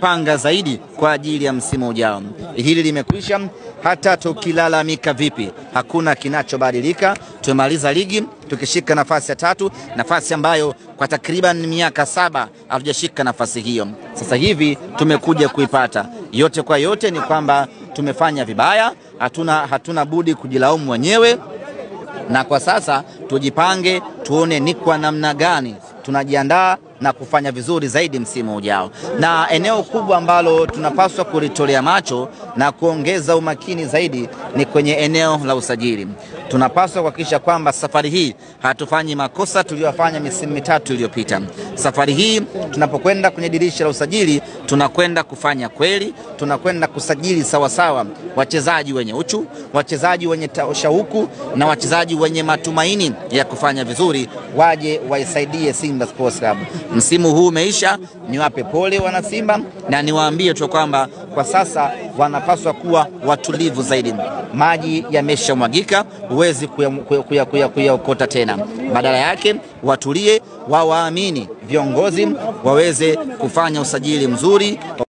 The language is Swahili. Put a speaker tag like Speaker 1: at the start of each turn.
Speaker 1: kujipanga zaidi kwa ajili ya msimu ujao. Hili limekwisha. Hata tukilalamika vipi, hakuna kinachobadilika. Tumemaliza ligi tukishika nafasi ya tatu, nafasi ambayo kwa takriban miaka saba hatujashika nafasi hiyo. Sasa hivi tumekuja kuipata. Yote kwa yote ni kwamba tumefanya vibaya, hatuna, hatuna budi kujilaumu wenyewe na kwa sasa tujipange, tuone ni kwa namna gani tunajiandaa na kufanya vizuri zaidi msimu ujao. Na eneo kubwa ambalo tunapaswa kulitolea macho na kuongeza umakini zaidi ni kwenye eneo la usajili. Tunapaswa kuhakikisha kwamba safari hii hatufanyi makosa tuliyofanya misimu mitatu iliyopita. Safari hii tunapokwenda kwenye dirisha la usajili, tunakwenda kufanya kweli, tunakwenda kusajili sawasawa wachezaji wenye uchu, wachezaji wenye shauku na wachezaji wenye matumaini ya kufanya vizuri, waje waisaidie Simba Sports Club. Msimu huu umeisha, niwape pole wana Simba na niwaambie tu kwamba kwa sasa wanapaswa kuwa watulivu zaidi. Maji yameshamwagika, huwezi kuyaokota kuya, kuya, kuya tena. Badala yake watulie, wawaamini viongozi waweze kufanya usajili mzuri.